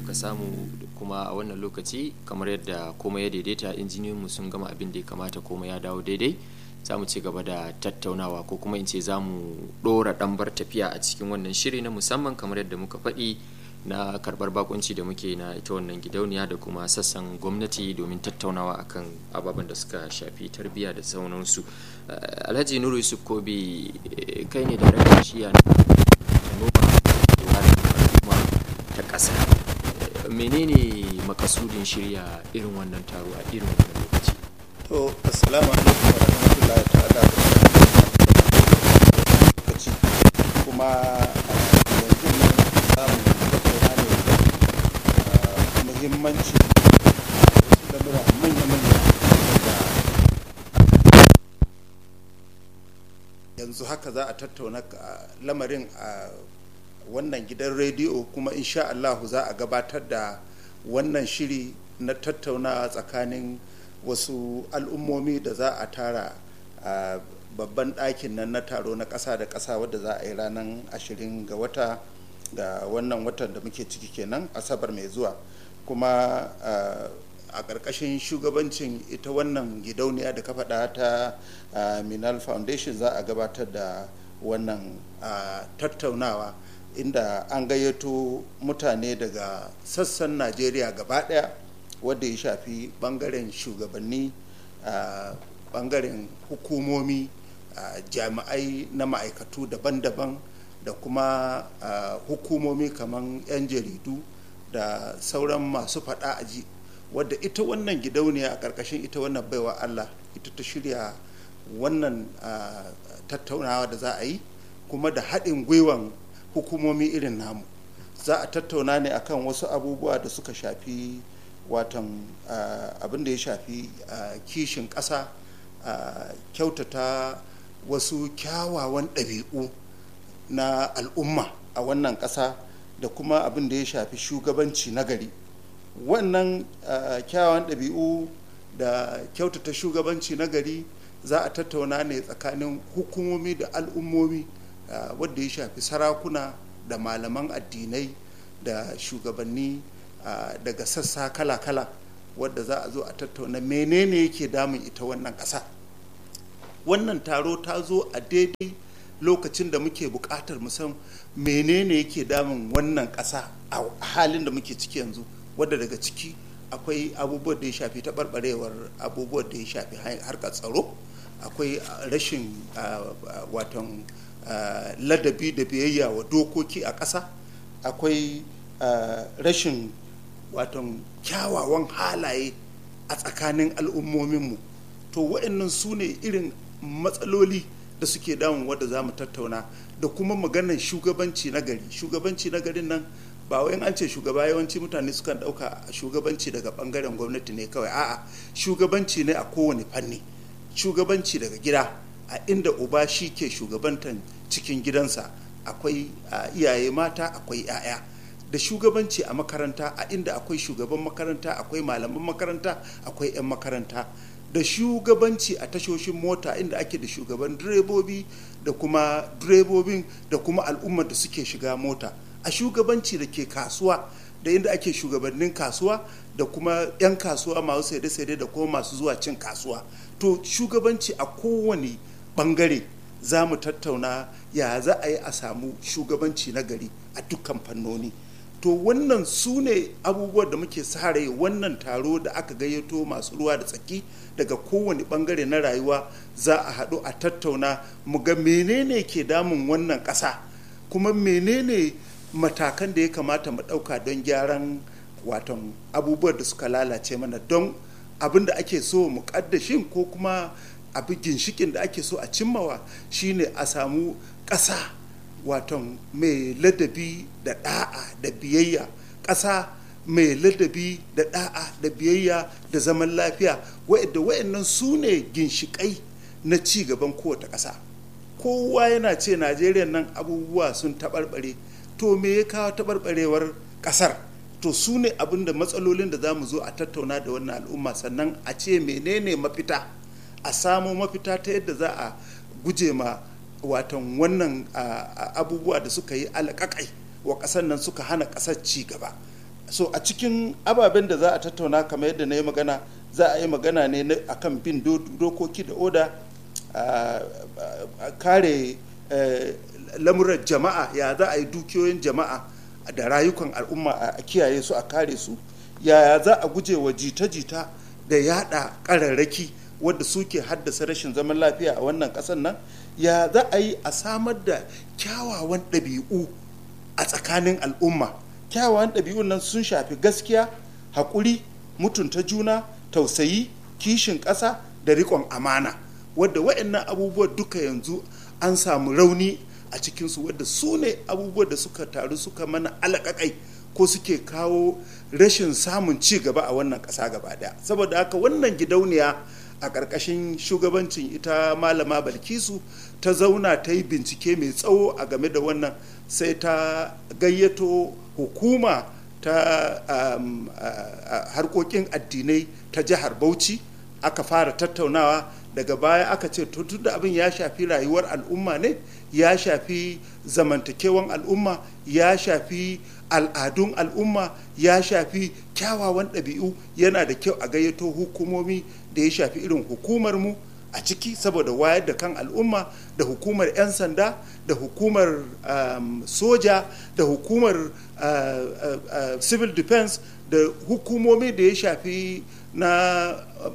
muka samu kuma a wannan lokaci kamar yadda komai ya daidaita injiniyoyinmu sun gama abin da ya kamata komai ya dawo daidai za mu ci gaba da tattaunawa ko kuma in ce za mu ɗora ɗambar tafiya a cikin wannan shiri na musamman kamar yadda muka faɗi na karɓar bakunci da muke na ita wannan gidauniya da kuma sassan gwamnati domin tattaunawa akan ababen da suka shafi tarbiyya da sauransu alhaji nuru yusuf kobi kai ne da rakan shiya na noma ta ƙasa menene makasudin shirya irin wannan taro a irin wannan lokaci to assalamu alaikum wa rahmatullahi ta'ala lokaci kuma yanzu ne samu tattauna ne muhimmanci wasu lamura manya-manya da yanzu haka za a tattauna lamarin a wannan gidan rediyo kuma insha Allahu za a gabatar da wannan shiri na tattauna tsakanin wasu al'ummomi da za a tara a babban ɗakin nan na taro na ƙasa da ƙasa wadda za a yi ranar ashirin ga wata ga wannan watan da muke ciki kenan asabar mai zuwa kuma a ƙarƙashin shugabancin ita wannan gidauniya da ka faɗa ta minal foundation za a gabatar da wannan tattaunawa inda an gayyato mutane daga sassan najeriya gaba ɗaya wadda ya shafi ɓangaren shugabanni ɓangaren hukumomi jami'ai na ma'aikatu daban-daban da kuma hukumomi kamar 'yan jaridu da sauran masu faɗa aji wadda ita wannan gidauniya a ƙarƙashin ita wannan baiwa allah ita ta shirya wannan tattaunawa da za a yi kuma da haɗin gwiwan hukumomi irin namu za a tattauna ne akan wasu abubuwa da suka shafi watan abin da ya shafi kishin ƙasa kyautata wasu kyawawan ɗabi'u na al'umma a wannan ƙasa da kuma abin da ya shafi shugabanci na gari wannan kyawawan ɗabi'u da kyautata shugabanci na gari za a tattauna ne tsakanin hukumomi da al'ummomi wadda ya shafi sarakuna da malaman addinai da shugabanni daga sassa kala-kala wadda za a zo a tattauna menene yake damun ita wannan ƙasa wannan taro ta zo a daidai lokacin da muke buƙatar musan menene yake damun wannan ƙasa a halin da muke ciki yanzu wadda daga ciki akwai abubuwan da ya shafi taɓarɓarewar abubuwan da ya shafi harkar tsaro akwai rashin watan ladabi da biyayya wa dokoki a ƙasa akwai rashin watan kyawawan halaye a tsakanin al'ummominmu to waɗannan su ne irin matsaloli da suke damun wadda za mu tattauna da kuma maganar shugabanci na gari shugabanci na garin nan ba wai an ce shugaba yawanci mutane sukan ɗauka shugabanci daga ɓangaren gwamnati ne kawai a'a shugabanci ne a kowane fanni shugabanci daga gida a inda uba shi ke shugabantan cikin gidansa akwai iyaye mata akwai 'ya'ya da shugabanci a makaranta a inda akwai shugaban makaranta akwai malaman makaranta akwai 'yan makaranta da shugabanci a tashoshin mota inda ake da shugaban direbobi da kuma direbobin da kuma al'ummar da suke shiga mota a shugabanci da ke kasuwa da inda ake shugabannin kasuwa da kuma 'yan kasuwa masu saide-saide da kuma masu zuwa cin kasuwa to shugabanci a kowane bangare za mu tattauna ya za a yi a samu shugabanci na gari a dukkan fannoni to wannan su ne abubuwan da muke sare wannan taro da aka gayyato masu ruwa da tsaki daga kowane bangare na rayuwa za a haɗu a tattauna mu ga menene ke damun wannan ƙasa kuma menene matakan da ya kamata mu ɗauka don gyaran watan abubuwan da suka lalace mana don abin da ake so mu ƙaddashin ko kuma abin ginshikin da ake so a cimmawa shine a samu ƙasa waton mai ladabi da ɗa'a da biyayya ƙasa mai ladabi da ɗa'a da biyayya da zaman lafiya wa'anda wa'annan su ne ginshiƙai na ci gaban kowace ƙasa kowa yana ce najeriya nan abubuwa sun taɓarɓare to me ya kawo taɓarɓarewar ƙasar to su ne abin da matsalolin da za mu zo a tattauna da wannan al'umma sannan a ce menene mafita a samo mafita ta yadda za a guje ma watan wannan abubuwa da suka yi alaƙaƙai wa ƙasar nan suka hana ƙasar ci gaba so a cikin ababen da za a tattauna kamar yadda na yi magana za a yi magana ne akan bin dokoki da oda a kare lamuran jama'a ya za a yi dukiyoyin jama'a da rayukan al'umma a kiyaye su a kare su yaya za a guje wa jita-jita da yada kararraki wadda suke haddasa rashin zaman lafiya a wannan ƙasar nan ya za a yi a samar da kyawawan ɗabi'u a tsakanin al'umma kyawawan ɗabi'un nan sun shafi gaskiya haƙuri mutunta juna tausayi kishin ƙasa da riƙon amana wadda waɗannan abubuwa duka yanzu an samu rauni a cikinsu wadda su ne abubuwa da suka taru suka mana alaƙaƙai ko suke kawo rashin samun ci gaba a wannan ƙasa gaba daya saboda haka wannan gidauniya a ƙarƙashin shugabancin ita malama balkisu ta zauna ta yi bincike mai tsawo a game da wannan sai ta gayyato hukuma ta um, uh, harkokin addinai ta jihar bauchi aka fara tattaunawa daga baya aka ce tun da abin ya shafi rayuwar al'umma ne ya shafi zamantakewan al'umma ya shafi al'adun al'umma ya shafi kyawawan ɗabi'u yana da kyau a gayyato hukumomi da ya shafi irin hukumar mu a ciki saboda wayar da kan al'umma da hukumar 'yan sanda da hukumar um, soja da hukumar uh, uh, uh, civil defense da hukumomi da ya shafi na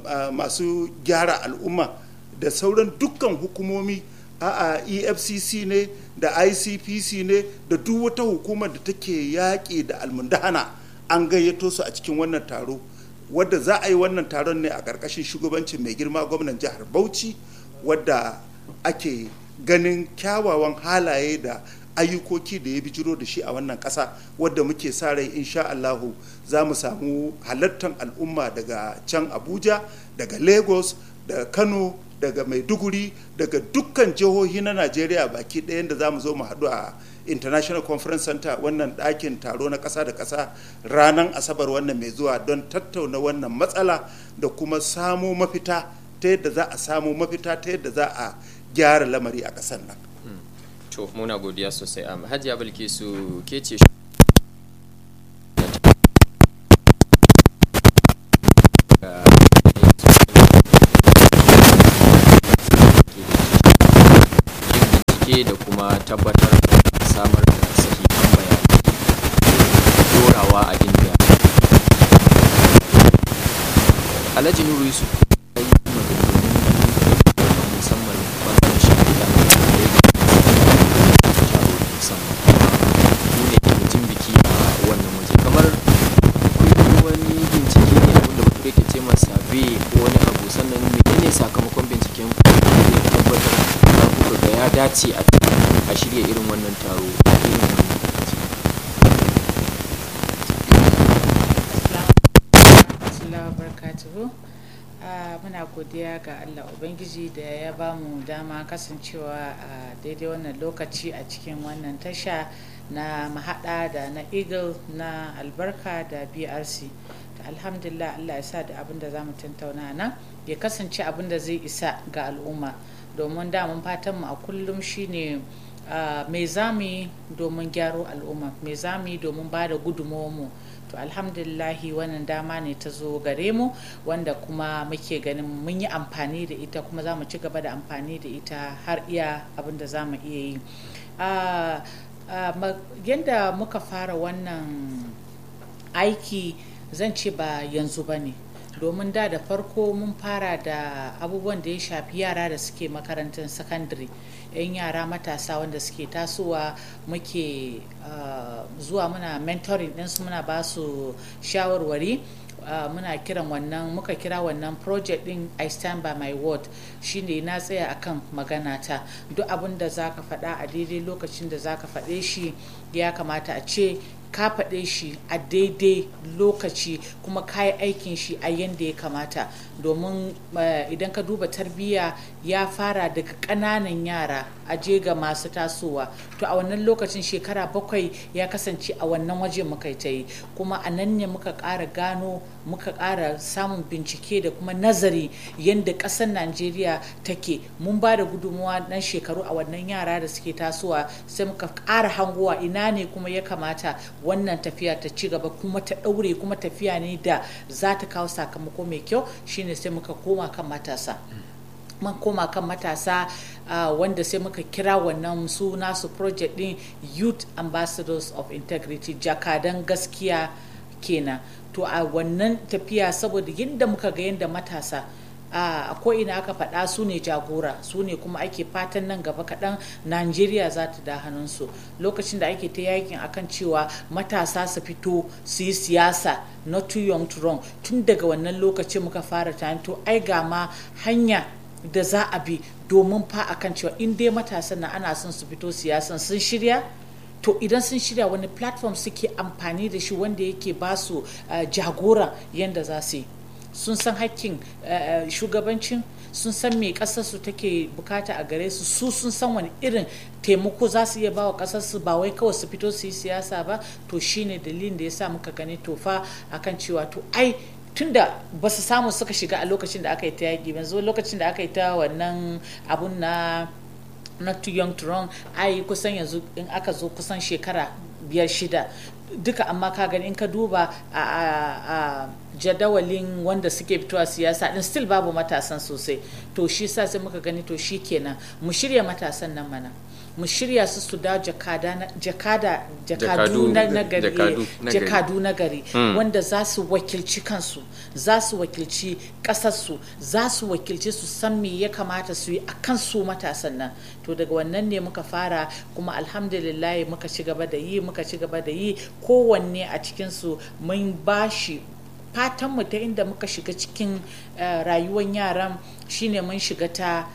masu gyara al'umma da sauran dukkan hukumomi a efcc ne da icpc ne da duk wata hukumar da take yaƙi da almundahana an gayyato su a cikin wannan taro wadda za a yi wannan taron ne a ƙarƙashin shugabancin mai girma gwamnan jihar bauchi wadda ake ganin kyawawan halaye da ayyukoki da ya bijiro da shi a wannan ƙasa wadda muke sa rai insha Allahu za mu samu halartar al'umma daga can Abuja daga Lagos daga Kano daga Maiduguri daga dukkan jihohi na Najeriya baki ɗayan da za mu zo mu haɗu a International Conference Center wannan ɗakin taro na ƙasa da ƙasa ranar Asabar wannan mai zuwa don tattauna wannan matsala da kuma samo mafita ta yadda za a samo mafita ta yadda za a gyara lamari a ƙasar nan. to muna godiya sosai a hajiya bilkisu ke ce bincike da kuma tabbatar da samar da sahihan bayanai dorawa a inda alhaji nuru yusuf musamman bangaren shahida mutum biki a wannan waje kamar kun wani bincike ne abinda bature ke ce masa be ko wani abu sannan menene sakamakon binciken ku ya tabbatar da kuka ga ya dace a shirya irin wannan taro a irin wannan lokaci muna godiya ga allah ubangiji da ya ba mu dama kasancewa a daidai wannan lokaci a cikin wannan tasha na mahada da na eagle na albarka da brc da alhamdulillah allah ya sa da abin da za mu tattauna nan ya kasance abin da zai isa ga al'umma domin damun fatanmu a kullum shine uh, mai zami domin gyaro al'umma mai zami domin ba da mu to alhamdulillahi wannan dama ne ta zo gare mu wanda kuma muke ganin mun yi amfani da ita kuma za mu ci gaba da amfani da ita har iya abin da za mu iya yi uh, uh, yadda muka fara wannan aiki zan ce ba yanzu ba ne domin da da farko mun fara da abubuwan da ya shafi yara da suke makarantar sakandare yan yara matasa wanda suke tasowa muke uh, zuwa muna mentoring ɗinsu muna ba su shawarwari Uh, muna kiran wannan muka kira wannan project din i stand by my word shine na tsaya akan magana ta duk abin da zaka faɗa a daidai lokacin da zaka faɗe shi ya kamata a ce ka faɗe shi a daidai lokaci kuma ka yi aikin shi a yadda ya kamata domin idan ka duba tarbiyya ya fara daga ƙananan yara a je ga masu tasowa to a wannan lokacin shekara bakwai ya kasance a wannan waje muka ta yi kuma a nan ne muka ƙara gano muka ƙara samun bincike da kuma nazari yadda ƙasar najeriya take mun ba da gudunmuwa na shekaru a wannan yara da suke tasowa sai muka ƙara hangowa ina ne kuma ya kamata wannan tafiya ta ci gaba kuma ta ɗaure kuma tafiya ne da za ta kawo sakamako mai kyau shine sai muka koma kan matasa man koma kan matasa uh, wanda sai muka kira wannan su nasu project din youth ambassadors of integrity jakadan gaskiya kenan to a wannan tafiya saboda yadda muka ga yadda matasa a ina aka faɗa su ne jagora su ne kuma ake fatan nan gaba kaɗan najeriya za ta da hannunsu lokacin da ake ta yakin akan cewa matasa su fito su yi siyasa not too young to wrong tun daga wannan lokacin muka fara tani to ai ga ma hanya da za a bi domin fa akan cewa in dai matasan na ana son su fito siyasan sun shirya to idan sun shirya wani platform suke amfani da shi wanda yake ba su uh, jagora yadda za su yi sun san hakkin uh, shugabancin sun san me kasarsu take bukata a gare su su sun san wani irin taimako za su iya ba wa kasarsu ba wai kawai su fito su yi siyasa ba to shine dalilin da ya sa muka gani tofa akan cewa to ai tunda ba su samu suka shiga a lokacin da aka yi ta yaƙi yanzu lokacin da aka yi ta wannan abun na not too young to run ai kusan yanzu in aka zo kusan shekara biyar shida duka amma ka gani in ka duba a jadawalin wanda suke fitowa siyasa din still babu matasan sosai to shi sa sai muka gani to shi kenan mu shirya matasan nan mana mu shirya su su da jakada jakadu na gari jakadu na gari wanda za su wakilci kansu za su wakilci kasarsu za su wakilci su san me ya kamata su yi a kan su matasan nan to daga wannan ne muka fara kuma alhamdulillah muka ci gaba da yi muka ci gaba da yi kowanne a cikinsu mun bashi fatanmu ta inda muka shiga cikin rayuwar yaran shine mun shiga ta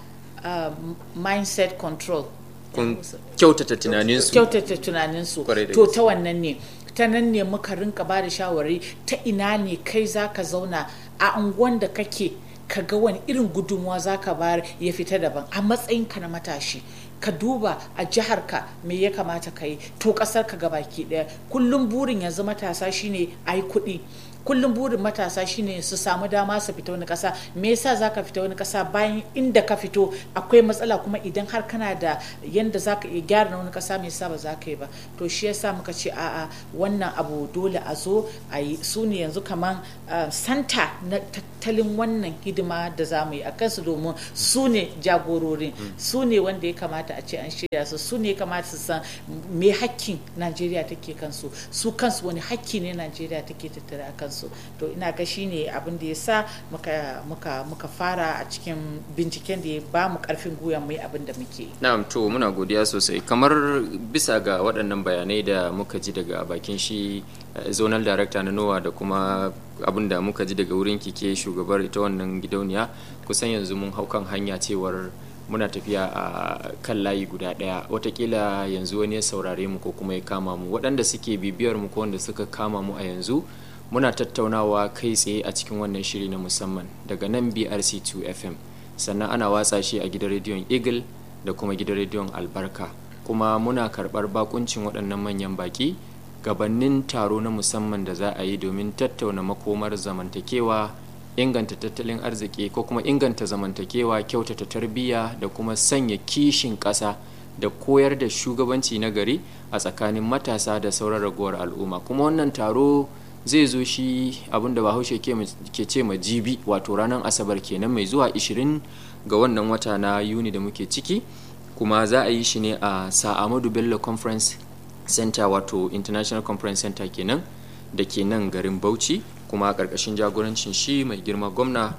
mindset control kun kyautata tunaninsu kyautata tunaninsu to ta wannan ne ta nan ne muka rinka ba da shawari ta ina ne kai zaka zauna a unguwan da kake ka ga wani irin gudunmuwa zaka bayar ya fita daban a matsayinka na matashi ka duba a jiharka me ya kamata ka yi to kasar ka gabaki daya kullum burin yanzu matasa shine a yi kuɗi kullum burin matasa shine su samu dama su fita wani kasa me yasa zaka fita wani kasa bayan inda ka fito akwai matsala kuma idan har kana da yanda zaka iya gyara na wani kasa me yasa ba za ka yi ba to shi yasa muka ce a'a wannan abu dole a zo a yi su ne yanzu kaman santa na tattalin wannan hidima da za mu yi a kansu domin su ne jagororin su ne wanda ya kamata a ce an shirya su su ne ya kamata su san me hakkin najeriya take kansu su kansu wani hakki ne najeriya take tattare a kansu to ina ga shine abin da ya sa muka muka muka fara a cikin binciken da ya ba mu karfin gwiwa mu yi abin da muke na'am to muna godiya sosai kamar bisa ga waɗannan bayanai da muka ji daga bakin shi zonal director na nowa da kuma abin da muka ji daga wurin kike shugabar ita wannan gidauniya kusan yanzu mun hau kan hanya cewar muna tafiya a kan layi guda ɗaya watakila yanzu wani ya saurare mu ko kuma ya kama mu waɗanda suke bibiyar mu ko wanda suka kama mu a yanzu muna tattaunawa kai tsaye a cikin wannan shiri na musamman daga nan brc2 fm sannan ana watsa shi a gidan rediyon eagle da kuma gidan rediyon albarka kuma muna karɓar bakuncin waɗannan manyan baki gabanin taro na musamman da za a yi domin tattauna makomar zamantakewa inganta tattalin arziki ko kuma inganta zamantakewa kyautata tarbiyya da kuma sanya kishin ƙasa da koyar da shugabanci na gari a tsakanin matasa da sauran ragowar al'umma kuma wannan taro zai zo shi abinda bahaushe ke ce ma jibi wato ranar asabar kenan mai zuwa 20 ga wannan wata na yuni da muke ciki kuma za a yi shi ne a sa'amadu bello conference center wato international conference center kenan da ke nan garin bauchi kuma a ƙarƙashin jagorancin shi mai girma gwamna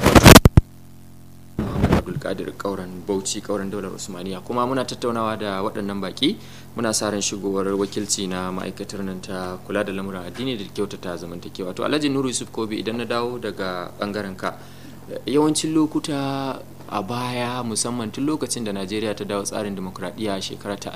muhammad abdulkadir kauran bauchi kauran daular usmaniya kuma muna tattaunawa da waɗannan baki muna sa ran shigowar wakilci na ma'aikatar nan ta kula da lamuran addini da kyautata zamantakewa to alhaji nuru yusuf kobi idan na dawo daga bangaren ka yawancin lokuta a baya musamman tun lokacin da najeriya ta dawo tsarin demokradiyya shekara ta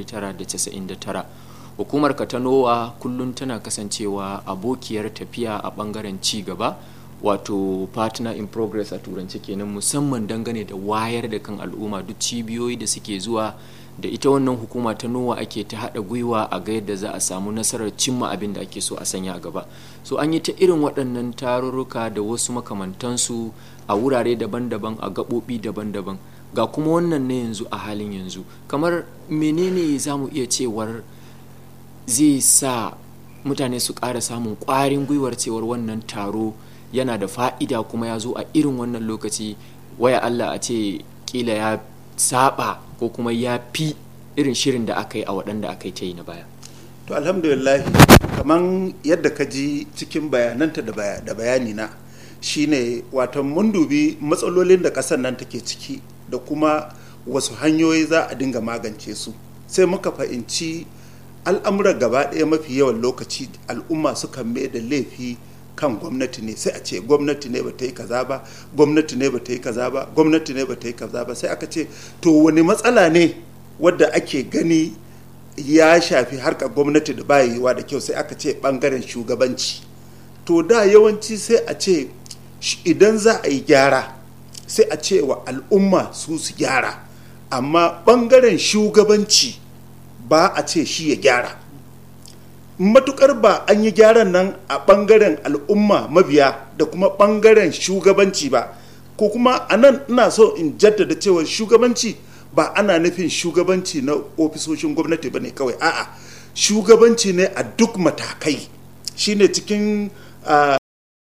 1999 hukumar katanowa kullum tana kasancewa abokiyar tafiya a bangaren ci gaba wato partner in progress a turanci kenan musamman dangane da wayar da kan al'umma duk cibiyoyi da suke zuwa da ita wannan hukuma ta nowa ake ta haɗa gwiwa a ga yadda za a samu nasarar cimma abin da ake so a sanya a gaba so an yi ta irin waɗannan tarurruka da wasu makamantansu a wurare daban-daban a gaɓoɓi daban-daban ga kuma wannan na yanzu a halin yanzu kamar menene za mu iya cewar zai sa mutane su ƙara samun ƙwarin gwiwar cewar wannan taro yana da fa'ida kuma ya zo a irin wannan lokaci waya Allah a ce kila ya saba ko kuma ya fi irin shirin da aka yi a waɗanda aka yi ta yi na baya to alhamdulillah kamar yadda ka ji cikin bayananta da bayani na shine wato mun dubi matsalolin da ƙasar nan take ciki da kuma wasu hanyoyi za a dinga magance su sai muka fahimci al'amuran gaba ɗaya mafi yawan lokaci al'umma sukan mai da laifi kan gwamnati ne sai a ce gwamnati ne ba ta yi kaza ba gwamnati ne ba ta yi kaza ba gwamnati ne ba ta yi kaza ba sai aka ce to wani matsala ne wadda ake gani ya shafi harkar gwamnati da ba yiwa da kyau sai aka ce bangaren shugabanci to da yawanci sai a ce idan za a yi gyara sai a ce wa al'umma su su gyara amma bangaren shugabanci ba a ce shi ya gyara matukar ba an yi gyaran nan a bangaren al'umma mabiya da kuma bangaren shugabanci ba ko kuma a nan ina so in jaddada cewa shugabanci ba ana nufin shugabanci na ofisoshin gwamnati ba ne kawai a'a shugabanci ne a duk matakai shine cikin uh,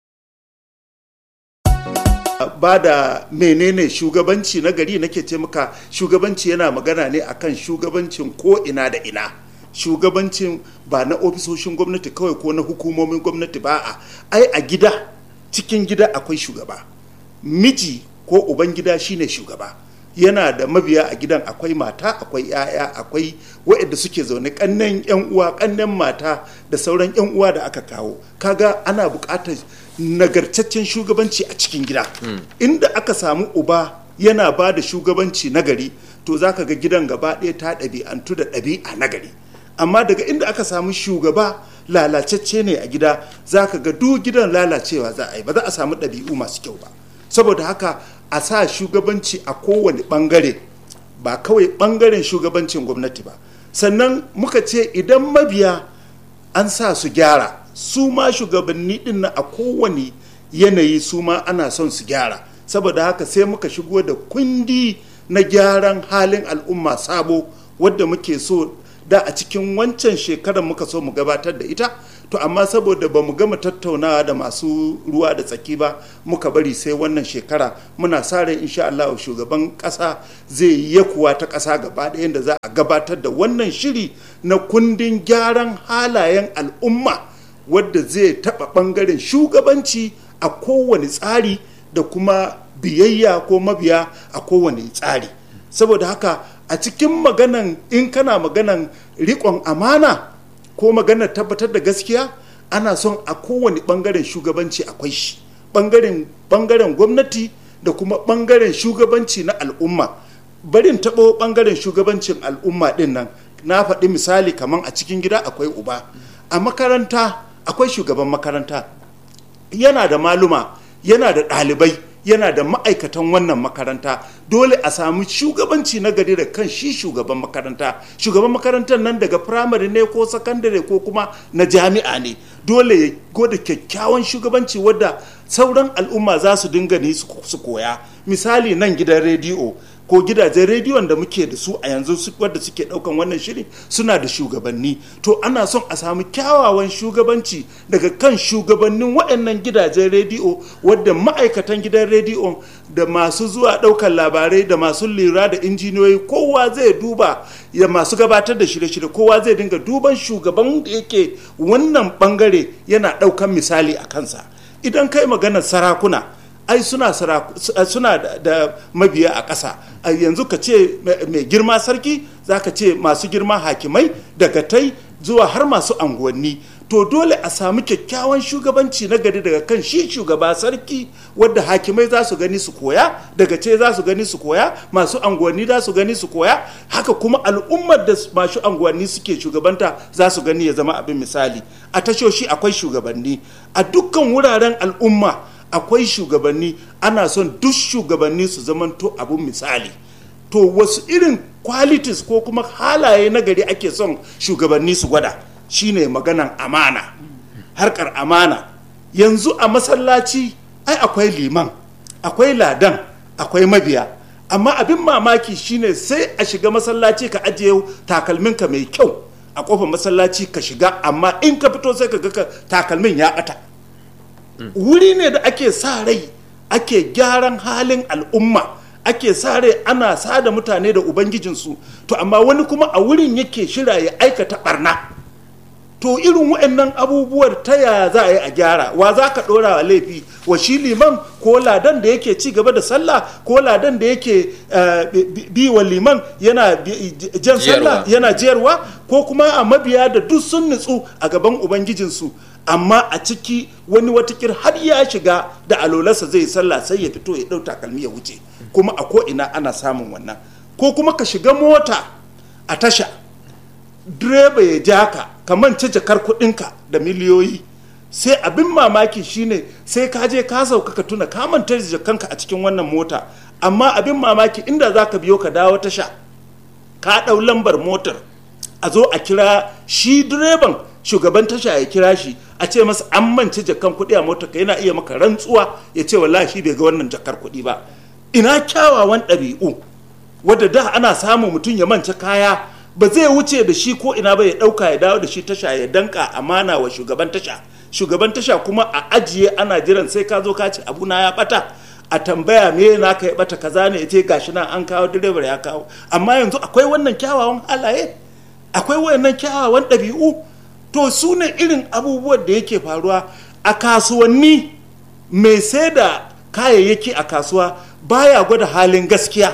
ba da menene shugabanci na gari nake ce maka shugabanci yana magana ne akan shugabancin ko ina da ina shugabancin ba na ofisoshin gwamnati kawai ko na hukumomin gwamnati ba a ai a gida cikin gida akwai shugaba miji ko uban gida shine shugaba yana da mabiya a gidan akwai mata akwai 'ya'ya akwai waɗanda suke zaune kannen yan uwa kannen mata da sauran yan uwa da aka kawo kaga ana buƙatar nagartaccen shugabanci a cikin gida inda aka samu uba yana ba da shugabanci nagari to zaka ga gidan gaba ɗaya ta ɗabi'antu da ɗabi'a nagari amma daga inda aka samu shugaba lalacecce ne a gida zaka ga duk gidan lalacewa za a yi ba za a samu ɗabi'u masu kyau ba saboda haka a sa shugabanci a kowane ɓangare ba kawai ɓangaren shugabancin gwamnati ba sannan muka ce idan mabiya an sa su gyara su ma shugabanni din na a kowane yanayi su ma ana son su gyara saboda haka sai muka shigo da kundi na gyaran halin al'umma sabo wadda muke so da a cikin wancan shekarar muka so mu gabatar da ita to amma saboda ba mu gama tattaunawa da masu ruwa da tsaki ba muka bari sai wannan shekara muna sa ran insha Allah shugaban kasa zai yi yakuwa ta kasa gaba ɗaya da za a gabatar da wannan shiri na kundin gyaran halayen al'umma wadda zai taɓa ɓangaren shugabanci a kowane tsari da kuma biyayya ko mabiya a kowane tsari saboda haka a cikin maganan in kana maganan riƙon amana ko maganar tabbatar da gaskiya ana son a kowane ɓangaren shugabanci akwai shi ɓangaren gwamnati da kuma ɓangaren shugabanci na al'umma barin taɓo ɓangaren shugabancin al'umma ɗin nan na faɗi misali kamar a cikin gida akwai uba a makaranta akwai shugaban makaranta yana da maluma yana da ɗalibai yana da ma'aikatan wannan makaranta dole a samu shugabanci na gari da kan shi shugaban makaranta shugaban makarantar nan daga firamare ne ko sakandare ko kuma na jami'a ne dole ya goda kyakkyawan shugabanci wadda sauran al'umma za su dinga ne su koya misali nan gidan rediyo ko gidajen rediyon da muke da su a yanzu wadda suke daukan wannan shiri suna da shugabanni to ana son a samu kyawawan shugabanci daga kan shugabannin waɗannan gidajen rediyo wadda ma'aikatan gidan rediyo da masu zuwa ɗaukar labarai da masu lura da injiniyoyi kowa zai duba ya masu gabatar da shirye-shirye kowa zai dinga duban shugaban da yake wannan bangare yana ɗaukan misali a kansa idan kai maganar sarakuna ai suna suna da mabiya a ƙasa yanzu ka ce mai girma sarki za ka ce masu girma hakimai daga tai zuwa har masu anguwanni to dole a samu kyakkyawan shugabanci na gari daga kan shi shugaba sarki wadda hakimai za su gani su koya daga ce za su gani su koya masu anguwanni za su gani su koya haka kuma al'ummar da masu anguwanni suke shugabanta za su gani ya zama abin misali a tashoshi akwai shugabanni a dukkan wuraren al'umma akwai shugabanni ana son duk shugabanni su zamanto abun misali to wasu irin qualities ko kuma halaye na gari ake son shugabanni su gwada shine maganan amana harkar amana yanzu a masallaci ai akwai liman akwai ladan akwai mabiya amma abin mamaki shine sai a shiga masallaci ka ajiye takalminka mai kyau a kofar masallaci ka shiga amma in ka fito sai ka ga takalmin ya ɓata wuri ne da ake sa rai ake gyaran halin al'umma ake sa rai ana sada mutane da ubangijinsu to amma wani kuma a wurin yake shira ya aikata barna to irin waɗannan abubuwar ta yaya za a yi a gyara wa za ka ɗora wa laifi wa shi liman ko ladan da yake ci gaba da sallah ko ladan da yake bi wa liman yana jan sallah yana jiyarwa ko kuma a mabiya da duk sun nutsu a gaban ubangijinsu amma a ciki wani watakir har ya shiga da alolarsa zai sallah sai ya fito ya ɗau takalmi ya wuce kuma a ko'ina ana samun wannan ko kuma ka shiga mota a tasha direba ya ja ka ka mance jakar kuɗinka da miliyoyi sai abin mamaki shine sai ka je ka sauka ka tuna ka manta jakanka a cikin wannan mota amma abin mamaki inda za ka biyo ka dawo tasha ka ɗau lambar motar a zo a kira shi direban shugaban tasha ya kira shi a ce masa an mance jakan kuɗi a motar ka yana iya maka rantsuwa ya ce wallahi shi bai ga wannan jakar kuɗi ba ina kyawawan ɗabi'u wadda da ana samun mutum ya mance kaya ba zai wuce da shi ko ina ba ya dauka ya dawo da shi tasha ya danka amana wa shugaban tasha shugaban tasha kuma a ajiye ana jiran sai ka zo ka ce abuna ya bata a tambaya me na ka ya bata kaza ne ce gashi nan an kawo direbar ya kawo amma yanzu akwai wannan kyawawan halaye akwai wannan kyawawan ɗabi'u to su ne irin abubuwan da yake faruwa a kasuwanni mai sai da kayayyaki a kasuwa baya gwada halin gaskiya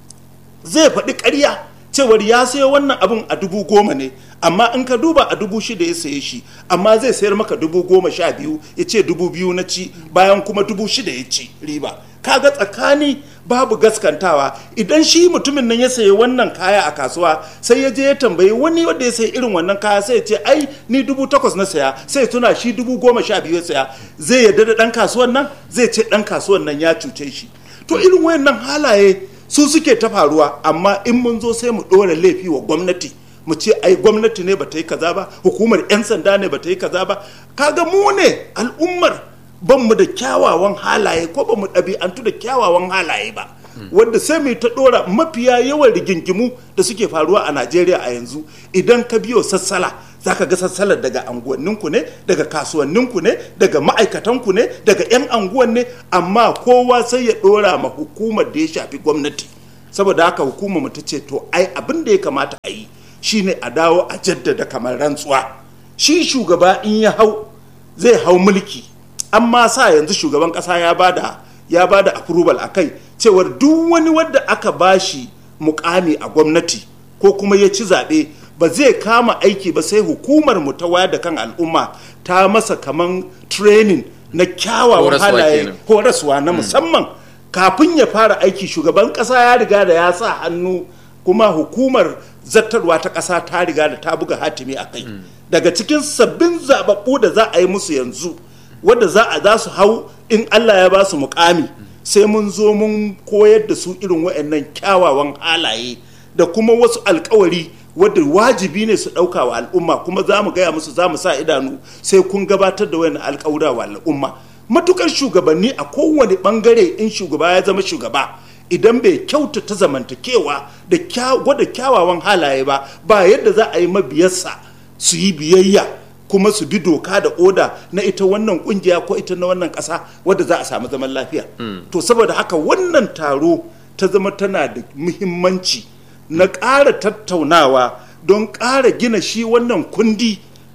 zai faɗi ƙarya cewar ya sayo wannan abin a dubu goma ne amma in ka duba a dubu shida ya saye shi amma zai sayar maka dubu goma sha biyu ya ce dubu biyu na ci bayan kuma dubu shida ya ci riba kaga tsakani babu gaskantawa idan shi mutumin nan ya sayi wannan kaya a kasuwa sai ya je ya tambayi wani wanda ya sayi irin wannan kaya sai ya ce ai ni dubu takwas na saya sai tuna shi dubu goma sha biyu ya saya zai yarda da ɗan kasuwan nan zai ce ɗan kasuwan nan ya cuce shi to irin wayannan halaye su suke ta faruwa amma in mun zo sai mu ɗora laifi wa gwamnati mu ce ai gwamnati ne bata yi kaza ba hukumar 'yan sanda ne bata yi kaza ba kaga mu ne al'ummar ban mu da kyawawan halaye ko ba mu ɗabi'antu da kyawawan halaye ba wanda sai mu ta ɗora mafiya yawan rigingimu da suke faruwa a najeriya a yanzu idan ka biyo sassala za ka ga sassalar daga anguwanninku ne daga kasuwanninku ne daga ma'aikatanku ne daga 'yan anguwan ne amma kowa sai ya ɗora ma hukumar da ya shafi gwamnati saboda haka hukumar mu ta ce to ai abin da ya kamata a yi shine a dawo a jaddada kamar rantsuwa shi shugaba in ya hau zai hau mulki amma sa yanzu shugaban kasa ya bada ya bada approval a kai cewar duk wani wadda aka bashi mukami a gwamnati ko kuma ya ci zaɓe ba zai kama aiki ba sai hukumar mu ta wayar da kan al'umma ta masa kaman training na kyawawan halaye ko rasuwa na musamman kafin ya fara aiki shugaban kasa ya riga da ya sa hannu kuma hukumar zartarwa ta kasa ta riga da ta buga hatimi a kai daga cikin sabbin zababbu da za a yi musu yanzu wadda za a za su hau in allah ya ba su mukami sai mun zo mun koyar da su irin waɗannan kyawawan halaye da kuma wasu alkawari wadda wajibi ne su ɗauka wa al'umma kuma za mu gaya musu za mu sa idanu sai kun gabatar da wani alkawura wa al'umma matukar shugabanni a kowane bangare in shugaba ya zama shugaba idan bai kyautata zamantakewa da gwada kyawawan halaye ba ba yadda za a yi mabiyarsa su yi biyayya kuma su bi doka da oda na ita wannan kungiya ko ita na wannan ƙasa wadda za a samu zaman lafiya to saboda haka wannan taro ta zama tana da muhimmanci na ƙara tattaunawa don ƙara gina shi wannan kundi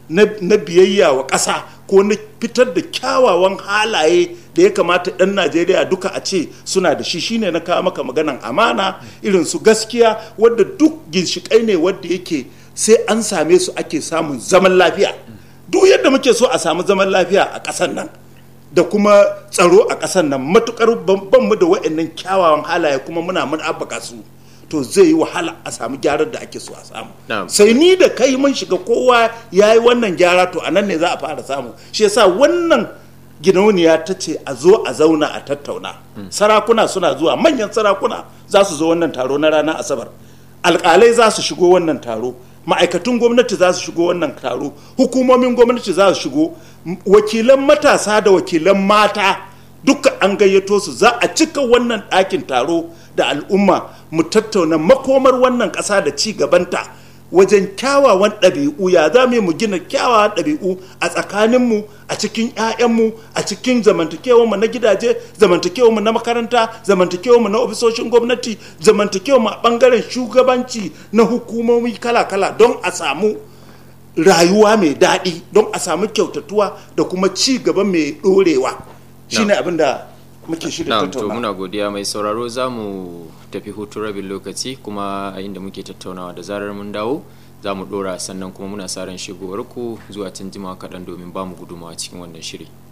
na biyayya wa ƙasa ko na fitar da kyawawan halaye da ya kamata 'yan najeriya duka a ce suna da shi shine na kawo maka maganan amana irin su gaskiya wadda duk ginshiƙai ne wadda yake sai an same su ake samun zaman lafiya duk yadda muke so a samu zaman lafiya a ƙasar nan da kuma tsaro a ƙasar nan matukar ban mu da wa'annan kyawawan halaye kuma muna mun abbaka su to zai yi wahala a samu gyarar da ake so a samu sai ni da kai mun shiga kowa ya yi wannan gyara to a nan ne za a fara samu shi yasa wannan ginauniya ta ce a zo a zauna a tattauna sarakuna suna zuwa manyan sarakuna za su zo wannan taro na ranar asabar alƙalai za su shigo wannan taro ma'aikatun gwamnati za su shigo wannan taro hukumomin gwamnati za su shigo wakilan matasa da wakilan mata duka an gayyato su za a cika wannan ɗakin taro da al'umma mu tattauna makomar wannan ƙasa da ci gabanta wajen kyawawan ɗabi'u ya za mu gina kyawawan ɗabi'u a tsakaninmu a cikin 'ya'yanmu a cikin zamantakewarmu na gidaje zamantakewarmu na makaranta zamantakewarmu na ofisoshin gwamnati zamantakewarmu a ɓangaren shugabanci na hukumomi kala-kala don a samu rayuwa mai daɗi don a samu kyautatuwa da kuma ci gaba mai ɗorewa shine abin da muke shirya Na'am to tattauna muna godiya mai sauraro za mu tafi hutun rabin lokaci kuma a inda muke tattaunawa da zarar mun dawo za mu dora sannan kuma muna sa ran shigowar ku zuwa can jima kaɗan domin ba mu gudumawa cikin wannan shiri.